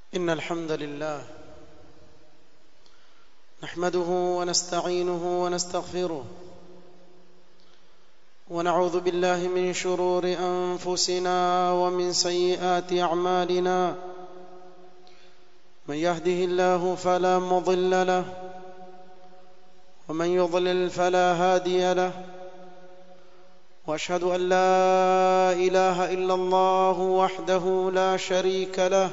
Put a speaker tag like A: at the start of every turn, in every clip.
A: إن الحمد لله نحمده ونستعينه ونستغفره ونعوذ بالله من شرور أنفسنا ومن سيئات أعمالنا من يهده الله فلا مضل له ومن يضلل فلا هادي له واشهد ان لا اله الا الله وحده لا شريك له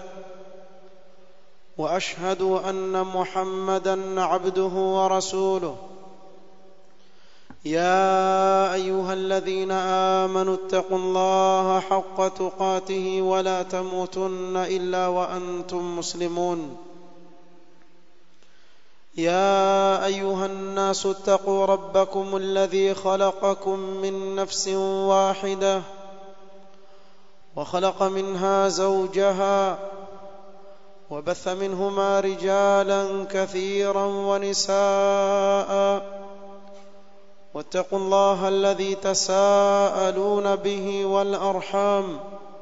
A: واشهد ان محمدا عبده ورسوله يا ايها الذين امنوا اتقوا الله حق تقاته ولا تموتن الا وانتم مسلمون يا ايها الناس اتقوا ربكم الذي خلقكم من نفس واحده وخلق منها زوجها وبث منهما رجالا كثيرا ونساء واتقوا الله الذي تساءلون به والارحام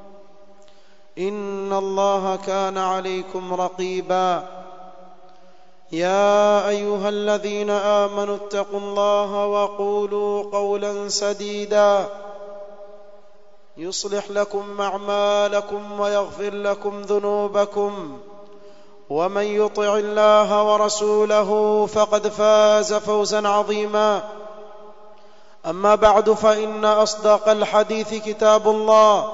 A: ان الله كان عليكم رقيبا يا ايها الذين امنوا اتقوا الله وقولوا قولا سديدا يصلح لكم اعمالكم ويغفر لكم ذنوبكم ومن يطع الله ورسوله فقد فاز فوزا عظيما اما بعد فان اصدق الحديث كتاب الله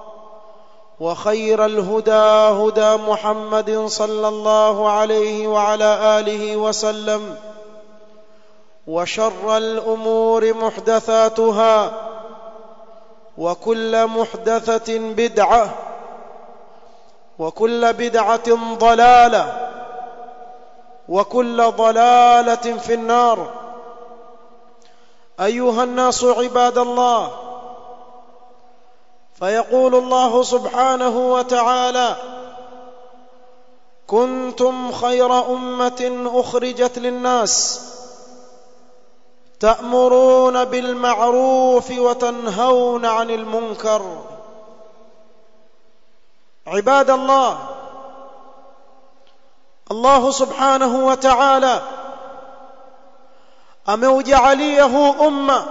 A: وخير الهدى هدى محمد صلى الله عليه وعلى اله وسلم وشر الامور محدثاتها وكل محدثه بدعه وكل بدعه ضلاله وكل ضلاله في النار ايها الناس عباد الله فيقول الله سبحانه وتعالى كنتم خير امه اخرجت للناس تامرون بالمعروف وتنهون عن المنكر عباد الله الله سبحانه وتعالى ameujalia huu umma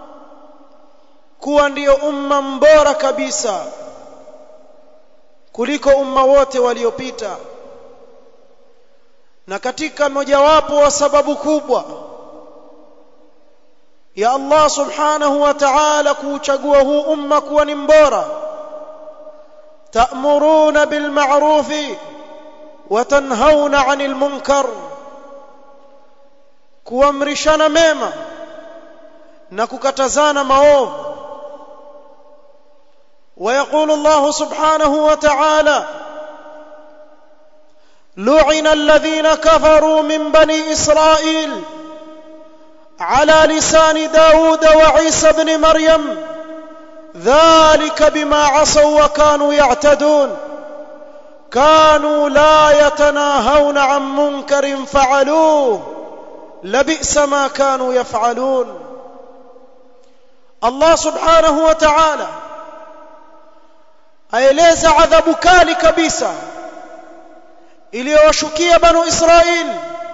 A: kuwa ndiyo umma mbora kabisa kuliko umma wote waliopita na katika mojawapo wa sababu kubwa ya Allah subhanahu wa ta'ala kuuchagua huu umma kuwa ni mbora ta'muruna bil ma'rufi wa tanhauna 'anil munkar kuamrishana mema na kukatazana maovu ويقول الله سبحانه وتعالى لعن الذين كفروا من بني إسرائيل على لسان داود وعيسى بن مريم ذلك بما عصوا وكانوا يعتدون كانوا لا يتناهون عن منكر فعلوه لبئس ما كانوا يفعلون الله سبحانه وتعالى aeleza adhabu kali kabisa iliyowashukia banu Israil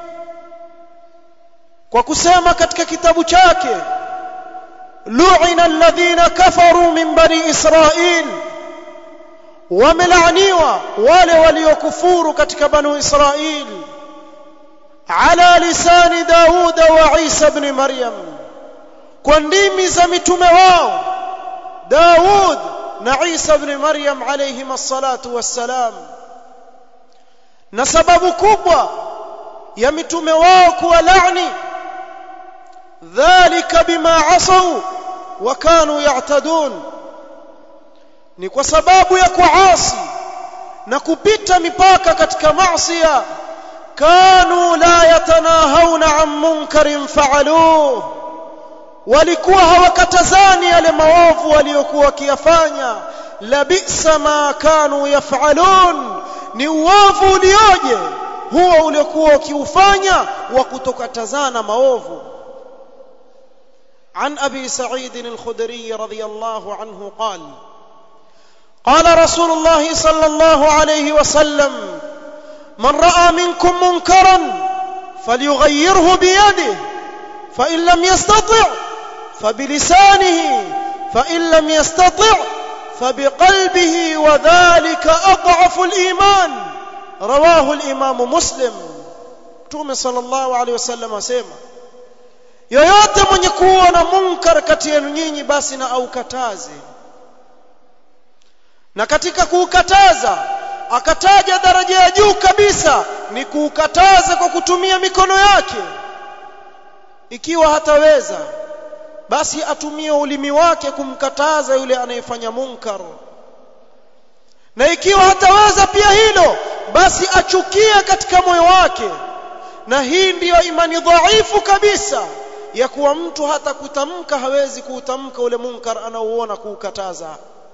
A: kwa kusema katika kitabu chake lu'ina alladhina kafaru min bani Israil wamelaaniwa wale waliokufuru katika banu Israil ala lisani Dauda wa Isa ibn Maryam kwa ndimi za mitume wao Daud na Isa ibn Maryam alayhim as-salatu wassalam na sababu kubwa ya mitume wao kuwa laani dhalika bima asaw wa kanu ya'tadun ni kwa sababu ya kuasi na kupita mipaka katika maasiya kanu la yatanahawna an munkarin fa'aluhu walikuwa hawakatazani yale maovu waliokuwa wakiyafanya labisa ma kanu yafalun ni uovu ulioje huo uliokuwa ukiufanya wa kutokatazana maovu عن ابي سعيد الخدري رضي الله عنه قال قال رسول الله صلى الله عليه وسلم من راى منكم منكرا فليغيره بيده فان لم يستطع فبلسانه فان لم يستطع فبقلبه وذلك اضعف الايمان رواه الامام مسلم mtume sallallahu alaihi wasallam asema yoyote mwenye kuona munkar kati yenu nyinyi basi na aukataze na katika kuukataza akataja daraja ya juu kabisa ni kuukataza kwa kutumia mikono yake ikiwa hataweza basi atumie ulimi wake kumkataza yule anayefanya munkar na ikiwa hataweza pia hilo basi achukie katika moyo wake na hii ndiyo imani dhaifu kabisa ya kuwa mtu hata kutamka hawezi kuutamka ule munkar anaouona kuukataza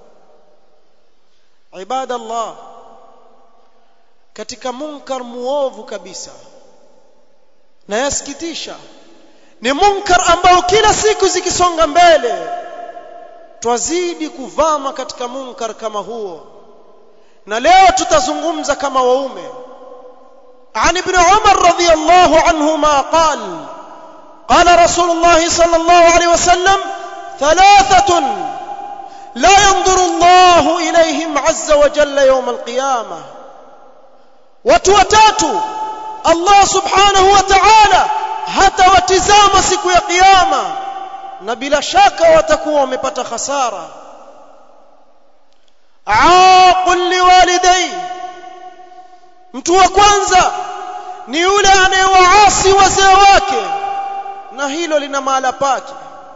A: ibadallah katika munkar muovu kabisa na yasikitisha ni munkar ambao kila siku zikisonga mbele twazidi kuvama katika munkar kama huo na leo tutazungumza kama waume عن ابن عمر رضي الله عنهما قال قال رسول الله صلى الله عليه وسلم ثلاثة لا ينظر الله إليهم عز وجل يوم القيامة وتوتاتوا الله سبحانه وتعالى hata watizama siku ya kiyama na bila shaka watakuwa wamepata khasara aqul liwalidai mtu wa kwanza ni yule anayewaasi wazee wake na hilo lina mahala pake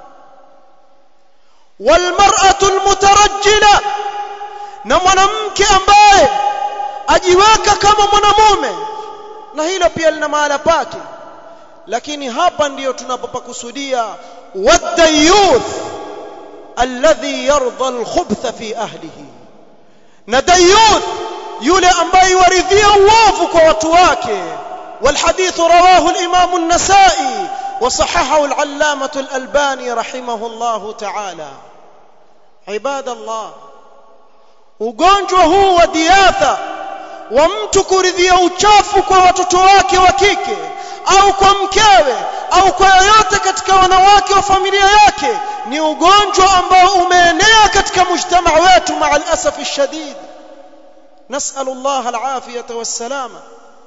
A: walmar'atu almutarajjila na mwanamke ambaye ajiweka kama mwanamume na hilo pia lina mahala pake lakini hapa ndiyo tunapopakusudia wadayuth alladhi yarda alkhubtha fi ahlihi na dayuth yule ambaye waridhia uovu kwa watu wake والحديث رواه الإمام النسائي وصححه العلامة الألباني رحمه الله تعالى عباد الله ugonjwa huu wa diatha wa mtu kuridhia uchafu kwa watoto wake wa kike au kwa mkewe au kwa yoyote katika wanawake wa familia yake ni ugonjwa ambao umeenea katika mujtama wetu maa alasafi shadid نسأل الله العافية والسلامة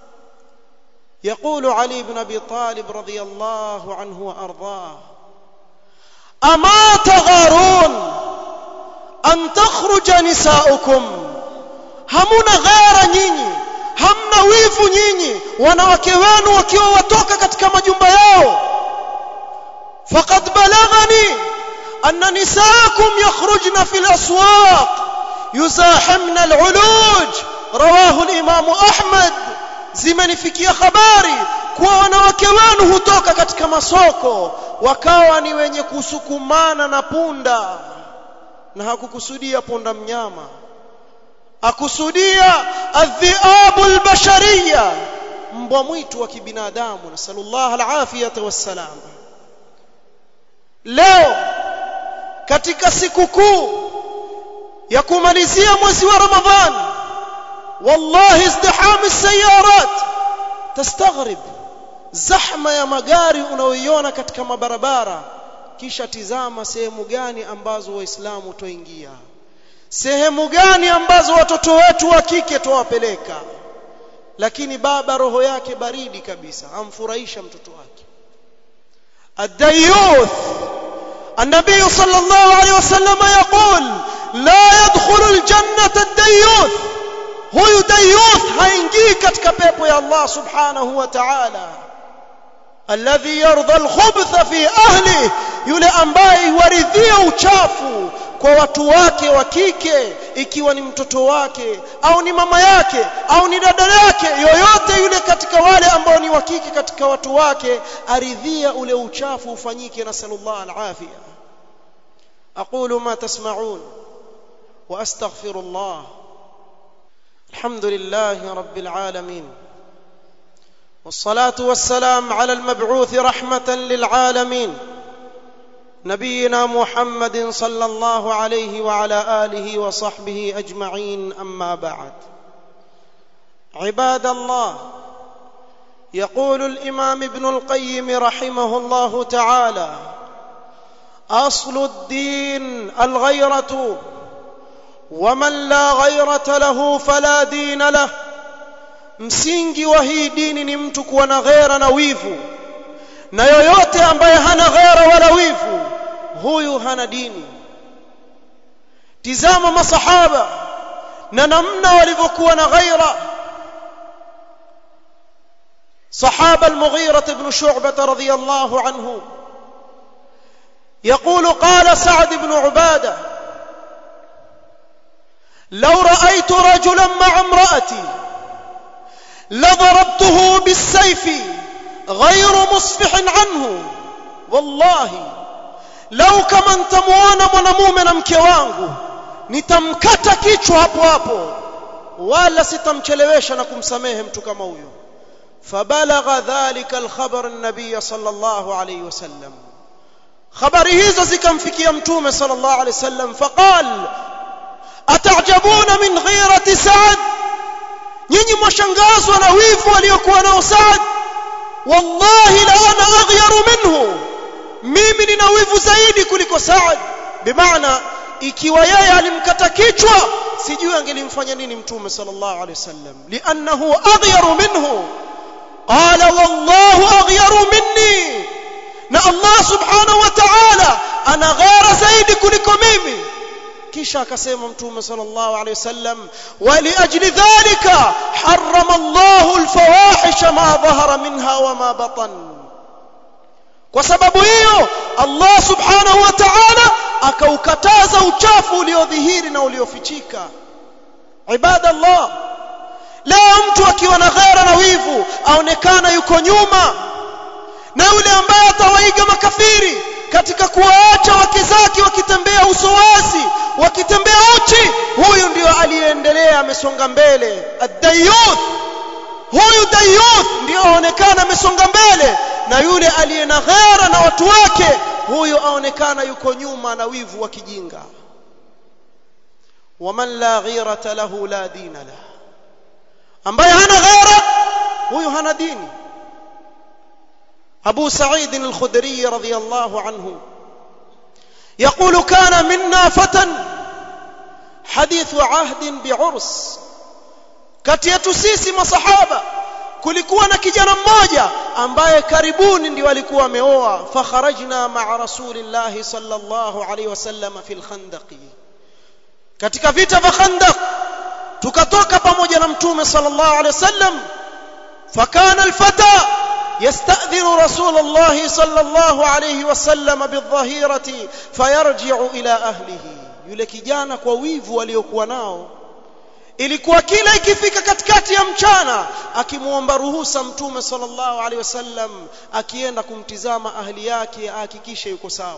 A: يقول علي بن أبي طالب رضي الله عنه وأرضاه أما تغارون أن تخرج نساؤكم همنا غير nyinyi hamna wivu nyinyi wanawake wenu wakiwa watoka katika majumba yao faqad balaghani anna nisaakum yakhrujna fil aswaq يزاحمن العلوج رواه الإمام أحمد zimenifikia habari kuwa wanawake wenu hutoka katika masoko wakawa ni wenye kusukumana na punda na hakukusudia punda mnyama akusudia adhiabu albashariya mbwa mwitu wa kibinadamu nasallallahu alafiyata wassalam leo katika siku kuu ya kumalizia mwezi wa Ramadhan wallahi izdiham sayarat tastaghrib zahma ya magari unaoiona katika mabarabara kisha tizama sehemu gani ambazo waislamu toingia sehemu gani ambazo watoto wetu wa kike tuwapeleka lakini baba roho yake baridi kabisa amfurahisha mtoto wake الديوث النبي صلى الله عليه وسلم يقول لا يدخل الجنة الديوث huyu dayuth haingii katika pepo ya Allah subhanahu wa ta'ala alladhi yarda alkhubtha fi ahli yule ambaye waridhia uchafu kwa watu wake wa kike ikiwa ni mtoto wake au ni mama yake au ni dada yake yoyote yule katika wale ambao ni wa kike katika watu wake aridhia ule uchafu ufanyike na sallallahu alafia aqulu ma tasma'un wa astaghfirullah الحمد لله رب العالمين والصلاه والسلام على المبعوث رحمه للعالمين نبينا محمد صلى الله عليه وعلى اله وصحبه اجمعين اما بعد عباد الله يقول الامام ابن القيم رحمه الله تعالى اصل الدين الغيره ومن لا غيره له فلا دين له msingi wa hii dini ni mtu kuwa na ghera na wivu na yoyote ambaye hana ghera wala wivu huyu hana dini tizama masahaba na namna walivyokuwa na ghaira صحابة المغيرة بن شعبة رضي الله عنه يقول قال سعد بن عبادة لو رأيت رجلا مع امرأتي لضربته بالسيف غير مصفح عنه والله لو kama nitamuona mwanamume na mke wangu nitamkata kichwa hapo hapo wala sitamchelewesha na kumsamehe mtu kama huyo فبلغ ذلك الخبر النبي صلى الله عليه وسلم خبر hizo zikamfikia mtume صلى الله عليه وسلم فقال أتعجبون من غيرة سعد nyinyi mwashangazwa na wivu aliyokuwa nao Saad wallahi la ana aghyaru minhu mimi nina wivu zaidi kuliko Saad bimaana ikiwa yeye alimkata kichwa sijui angelimfanya nini mtume sallallahu alaihi wasallam li'annahu aghyaru minhu qala wallahu aghyaru minni na Allah subhanahu wa ta'ala ana ghara zaidi kuliko mimi kisha akasema mtume sallallahu alaihi wasallam waliajli dhalika harrama Allahu alfawahisha ma dhahara minha wa ma batan kwa sababu hiyo Allah subhanahu wa ta'ala akaukataza uchafu uliodhihiri na uliofichika ibada Allah leo mtu akiwa na ghera na wivu aonekana yuko nyuma na yule ambaye atawaiga makafiri katika kuwaacha wake zake wakitembea uso wazi wakitembea uchi huyu ndio aliyeendelea amesonga mbele ad-dayyuth huyu dayyuth ndio aonekana amesonga mbele na yule aliye na ghera na watu wake huyu aonekana yuko nyuma na wivu wa kijinga waman la ghirata lahu la dina la ambaye hana ghera huyu hana dini أبو سعيد الخدري رضي الله عنه يقول كان منا فتى حديث عهد بعرس kati yetu sisi masahaba kulikuwa na kijana mmoja ambaye karibuni ndio alikuwa ameoa fakharajna ma'a rasulillahi sallallahu alayhi wasallam fil khandaqi katika vita vya khandaq tukatoka pamoja na mtume sallallahu alayhi wasallam fakana alfata يستأذن رسول الله صلى الله عليه وسلم بالظهيرة فيرجع إلى أهله yule kijana kwa wivu aliokuwa nao ilikuwa kila ikifika katikati ya mchana akimuomba ruhusa mtume sallallahu alaihi wasallam akienda kumtizama ahli yake ahakikishe yuko sawa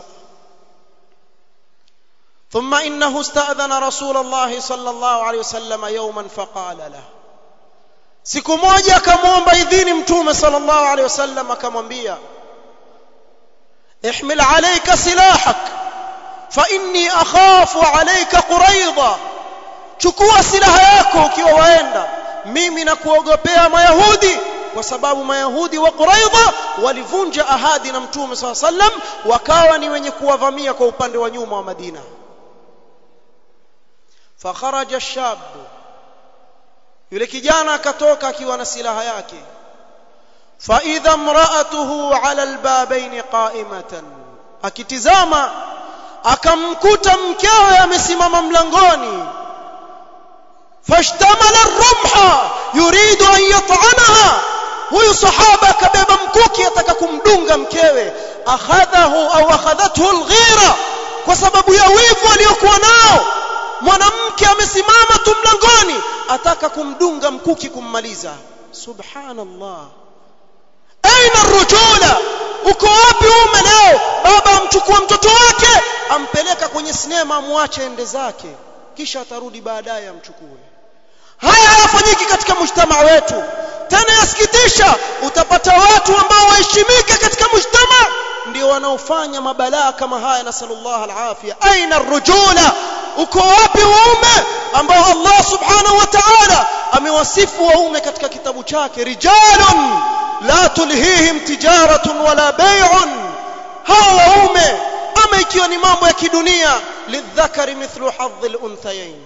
A: ثم انه استاذن رسول الله صلى الله عليه وسلم يوما فقال له siku moja akamwomba idhini mtume sallallahu alaihi wasallam akamwambia ihmil alayka silahak fa inni akhafu alayka quraidha chukua silaha yako ukiwa waenda mimi nakuogopea mayahudi kwa sababu mayahudi wa quraidha walivunja ahadi na mtume sallallahu alaihi wasallam wakawa ni wenye kuwavamia kwa upande wa nyuma wa Madina fakharaja shabu yule kijana akatoka akiwa na silaha yake fa idha imra'atuhu 'ala albabain qa'imatan akitizama akamkuta mkewe amesimama mlangoni fashtamala ar-rumha yuridu an yat'anaha huyu sahaba akabeba mkuki ataka kumdunga mkewe akhadhahu au akhadhathu al-ghira kwa sababu ya wivu aliyokuwa nao mwanamke amesimama tu mlangoni ataka kumdunga mkuki kummaliza subhanallah aina rujula uko wapi ume leo baba amchukua mtoto wake ampeleka kwenye sinema amwache ende zake kisha atarudi baadaye amchukue haya hayafanyiki katika mujtamaa wetu tena yasikitisha utapata watu ambao waheshimika katika mujtamaa ndio wanaofanya mabalaa kama haya nasallallahu alafia aina rujula uko wapi waume ambao Allah subhanahu wa ta'ala amewasifu waume katika kitabu chake rijalun la tulhihim tijaratun wala bay'un hawa waume ama ikiwa ni mambo ya kidunia lidhakari mithlu hadhi al-unthayayn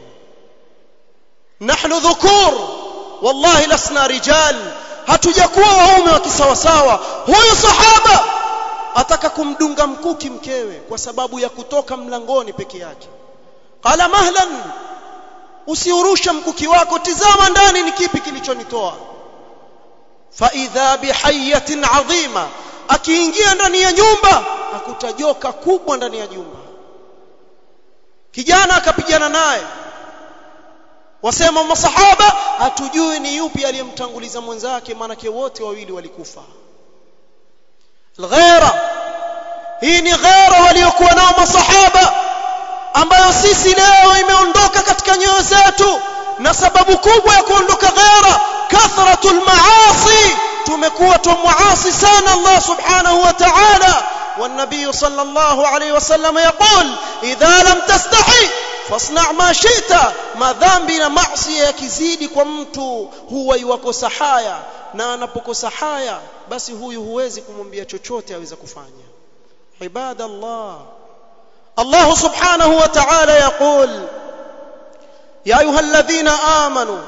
A: nahnu dhukur wallahi lasna rijal hatujakuwa waume wa kisawasawa huyu sahaba ataka kumdunga mkuki mkewe kwa sababu ya kutoka mlangoni peke yake qala mahlan usiurusha mkuki wako tizama ndani ni kipi kilichonitoa fa idha bihayatin adhima akiingia ndani ya nyumba akuta joka kubwa ndani ya nyumba kijana akapigana naye wasema masahaba hatujui ni yupi aliyemtanguliza mwenzake maanake wote wawili walikufa alghera hii ni ghera waliokuwa nao masahaba ambayo sisi leo imeondoka katika nyoyo zetu na sababu kubwa ya kuondoka ghera kathratul maasi tumekuwa tumuasi sana Allah subhanahu wa ta'ala والنبي صلى الله عليه وسلم يقول إذا لم تستحي فاصنع ما شئت ما dhambi na maasi yakizidi kwa mtu huwa yuwakosa haya na anapokosa haya basi huyu huwezi kumwambia chochote aweza kufanya ibada Allah Allah subhanahu wa ta'ala yaqul ya ayuha alladhina amanu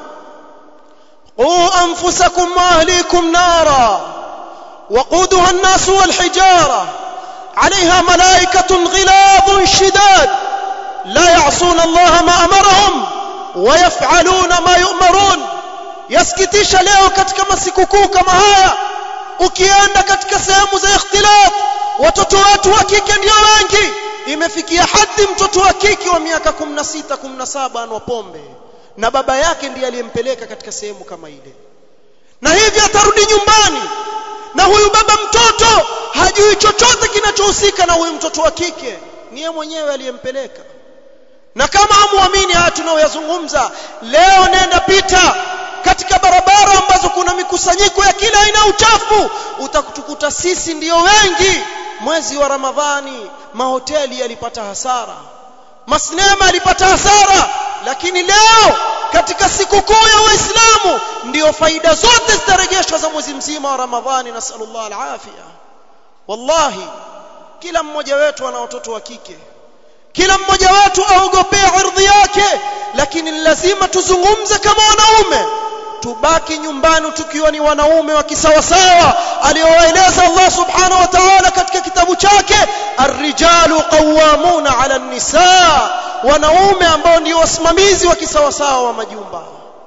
A: qu anfusakum wa ahlikum nara وقودها الناس والحجاره عليها ملائكة غلاظ شداد لا يعصون الله ما أمرهم ويفعلون ما يؤمرون yasikitisha leo katika masikukuu kama haya ukienda katika sehemu za ikhtilaf watoto wetu wa kike ndio wengi imefikia hadi mtoto wa kike wa miaka 16 17 anwa pombe na baba yake ndiye aliyempeleka katika sehemu kama ile na hivi atarudi nyumbani na huyu baba mtoto hajui chochote kinachohusika na huyu mtoto wa kike ni yeye mwenyewe aliyempeleka na kama hamuamini haya tunayoyazungumza leo nenda pita katika barabara ambazo kuna mikusanyiko ya kila aina uchafu utakutukuta sisi ndiyo wengi mwezi wa ramadhani mahoteli yalipata hasara masinema yalipata hasara lakini leo katika sikukuu ya waislamu ndio faida zote zitarejeshwa za mwezi mzima wa ramadhani nasallallahu alafia wallahi kila mmoja wetu ana watoto wa kike kila mmoja wetu aogopea ardhi yake lakini lazima tuzungumze kama wanaume tubaki nyumbani tukiwa ni wanaume wa kisawasawa aliowaeleza Allah subhanahu wa ta'ala katika kitabu chake ar-rijalu qawwamuna 'ala an-nisaa wanaume ambao ndio wasimamizi wa kisawasawa wa majumba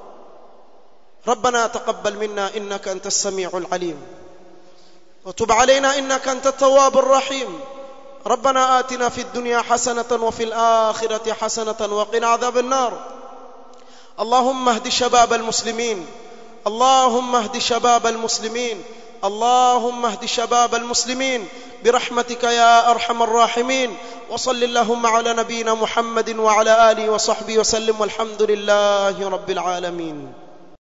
A: ربنا تقبل منا انك انت السميع العليم وتب علينا انك انت التواب الرحيم ربنا آتنا في الدنيا حسنة وفي الآخرة حسنة وقنا عذاب النار اللهم اهد شباب المسلمين اللهم اهد شباب المسلمين اللهم اهد شباب المسلمين برحمتك يا ارحم الراحمين وصل اللهم على نبينا محمد وعلى اله وصحبه وسلم والحمد لله رب العالمين